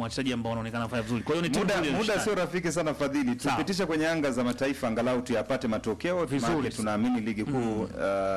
mwa wachezaji ambao wanaonekana kufanya vizuri. Kwa hiyo ni timu Muda, nzuri ya muda ushindani. sio rafiki sana Fadhili, Sawa. tupitishe kwenye anga za mataifa angalau tuyapate matokeo Vizuri. maana tunaamini ligi kuu uh,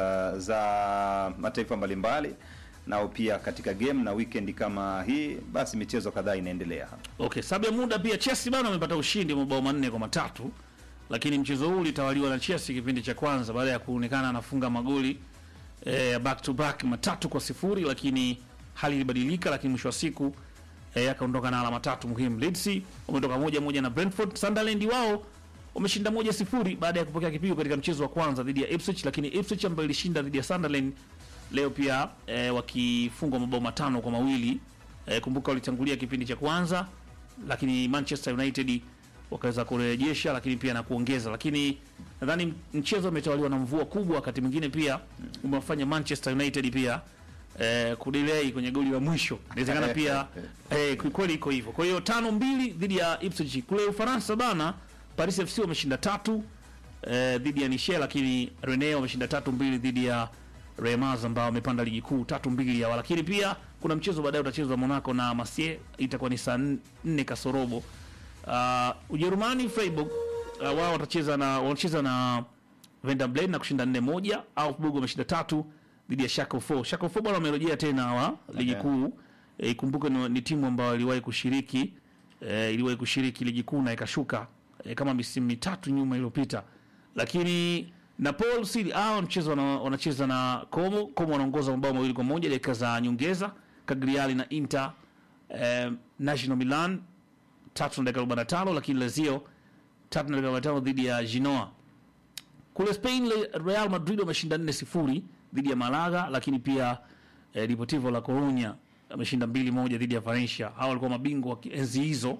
za mataifa mbalimbali nao pia katika game na weekend kama hii, basi michezo kadhaa inaendelea hapa. Okay, sababu ya muda pia Chelsea bana wamepata ushindi wa mabao manne kwa matatu, lakini mchezo huu ulitawaliwa na Chelsea kipindi cha kwanza baada ya kuonekana anafunga magoli eh, back to back matatu kwa sifuri, lakini hali ilibadilika, lakini mwisho wa siku eh, akaondoka na alama tatu muhimu. Leeds wametoka moja moja na Brentford. Sunderland wao wameshinda moja sifuri baada ya kupokea kipigo katika mchezo wa kwanza dhidi ya Ipswich, lakini Ipswich ambayo ilishinda dhidi ya Sunderland leo pia eh, wakifungwa mabao matano kwa mawili eh, kumbuka walitangulia kipindi cha kwanza, lakini Manchester United wakaweza kurejesha, lakini pia na kuongeza, lakini nadhani mchezo umetawaliwa na mvua kubwa, wakati mwingine pia umewafanya Manchester United pia eh, kudelay kwenye goli la mwisho. Inawezekana pia eh, kweli iko hivyo. Kwa hiyo tano mbili dhidi ya Ipswich kule Ufaransa bana, Paris FC wameshinda tatu eh, dhidi ya Nice, lakini Rennes wameshinda tatu mbili dhidi ya Reims ambao wamepanda ligi kuu tatu mbili ya, lakini pia kuna mchezo baadaye utachezwa Monaco na Marseille, itakuwa ni saa nne kasorobo. Uh, Ujerumani Freiburg uh, wao watacheza na wanacheza na Werder Bremen na kushinda 4 moja. Augsburg wameshinda tatu dhidi ya Schalke 4. Schalke 4 bwana wamerejea tena wa ligi Okay. kuu. E, ikumbuke ni, ni timu ambayo iliwahi kushiriki e, iliwahi kushiriki ligi kuu na ikashuka e, kama misimu mitatu nyuma iliyopita, lakini Napoli City hao mchezo wana, wanacheza na Como. Como wanaongoza mabao mawili kwa moja dakika za nyongeza. Cagliari na Inter eh, National Milan tatu na dakika 45, lakini Lazio tatu na dakika 45 dhidi ya Genoa. Kule Spain Le- Real Madrid wameshinda 4 sifuri dhidi ya Malaga, lakini pia eh, Deportivo La Coruña ameshinda mbili moja dhidi ya Valencia. Hao walikuwa mabingwa wa enzi hizo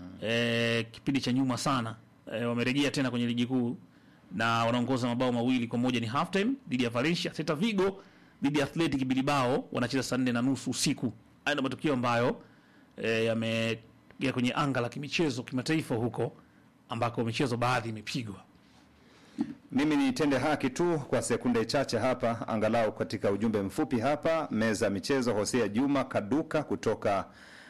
eh, kipindi cha nyuma sana eh, wamerejea tena kwenye ligi kuu na wanaongoza mabao mawili kwa moja ni half time dhidi ya Valencia. Celta Vigo dhidi ya Athletic Bilbao wanacheza saa nne na nusu usiku. Haya ndio matukio ambayo eh, yameingia kwenye anga la kimichezo kimataifa huko ambako michezo baadhi imepigwa. Mimi nitende haki tu kwa sekunde chache hapa, angalau katika ujumbe mfupi hapa. Meza ya michezo, Hosea Juma Kaduka kutoka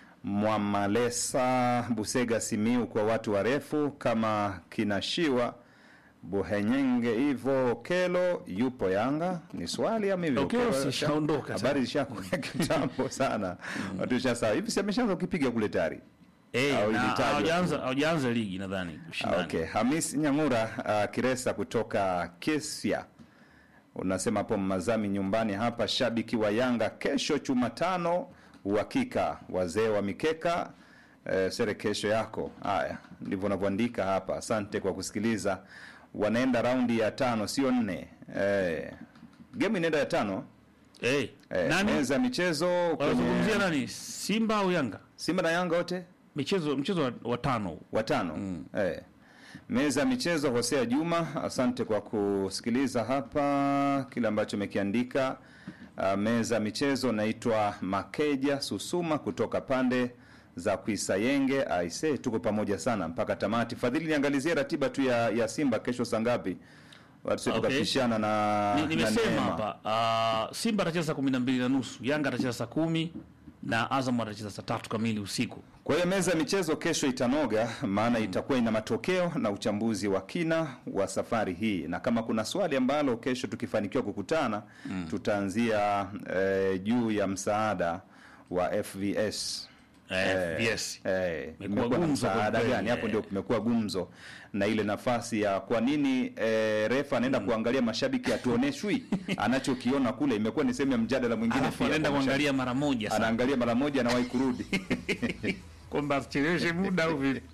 Mwamalesa, Busega, Simiu, kwa watu warefu kama kinashiwa Buhenyenge hivyo Kelo yupo Yanga, ni swali ama hivyo? Okelo Okelo- sishaondoka habari zishakuwa kitambo sana, watu shasa hivi, si ameshaanza kukipiga kule tayari. Eh, Au na ilitajwa hawajaanza hawajaanza ligi nadhani Ah, ushindani. Okay, Hamis Nyang'ura uh, Kiresa kutoka Kesia unasema hapo Mazami nyumbani hapa, shabiki wa Yanga kesho Jumatano, uhakika wazee wa mikeka eh, sere kesho yako. Haya ndivyo unavyoandika hapa. Asante kwa kusikiliza. Wanaenda raundi ya tano, sio nne. Eh, game inaenda ya tano. Eh, Eh, nani meza ya michezo wanazungumzia kwenye nani? Simba au Yanga? Simba na Yanga wote Michezo mchezo wa, wa tano. huu. watano eh. Meza ya michezo, Hosea Juma, asante kwa kusikiliza hapa kile ambacho umekiandika. Uh, meza ya michezo, naitwa Makeja Susuma kutoka pande za Kuisayenge. Aise, tuko pamoja sana mpaka tamati. Fadhili, niangalizie ratiba tu ya, ya Simba kesho saa ngapi? Watu Okay. tukapishana na, Ni- na Nimesema Neema. hapa uh, Simba atacheza saa kumi na mbili na nusu, Yanga atacheza saa kumi na Azam atacheza saa tatu kamili usiku. Kwa hiyo meza ya michezo kesho itanoga, maana itakuwa ina matokeo na uchambuzi wa kina wa safari hii, na kama kuna swali ambalo kesho tukifanikiwa kukutana tutaanzia eh, juu ya msaada wa FVS. Eh, yes. Eh, Imekuwa imekuwa na gumzo msaada kweli, gani hapo? eh. Ndio kumekuwa gumzo na ile nafasi ya kwa nini eh, refa anaenda kuangalia mashabiki atuoneshwi anachokiona kule, imekuwa ni sehemu ya mjadala mwingine Alafu pia anaenda kwa mashabiki. kuangalia mara moja sana. anaangalia mara moja, anawahi kurudi Kwamba acheleweshe muda au vipi?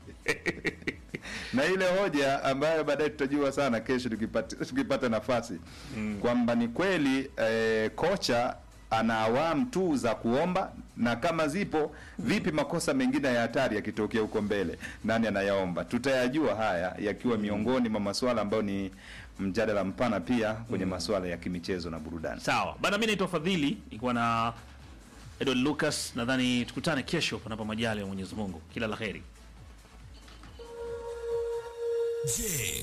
na ile hoja ambayo baadaye tutajua sana kesho tukipata, tukipata nafasi kwamba ni kweli eh, kocha ana awamu tu za kuomba, na kama zipo vipi, makosa mengine ya hatari yakitokea huko mbele, nani anayaomba? Tutayajua haya yakiwa miongoni mwa masuala ambayo ni mjadala mpana pia kwenye masuala ya kimichezo na burudani. Sawa bana, mi naitwa Fadhili, nilikuwa na Edward Lucas. Nadhani tukutane kesho, panapo majali ya Mwenyezi Mungu. Kila la heri. Je,